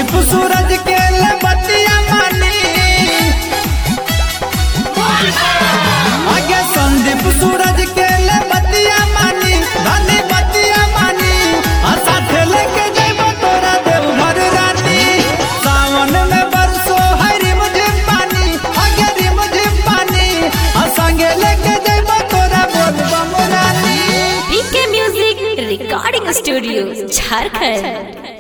संदीप सूरज के ले बतिया मानी आगे संदीप सूरज के ले बतिया मानी धनी बतिया मानी आ साथे लेके जइबो तोरा देवघर रानी सावन में बरसो हरी मुझे पानी आगे री मुझे पानी आ संगे लेके जइबो तोरा बोलबम रानी PK music recording studio Jharkhand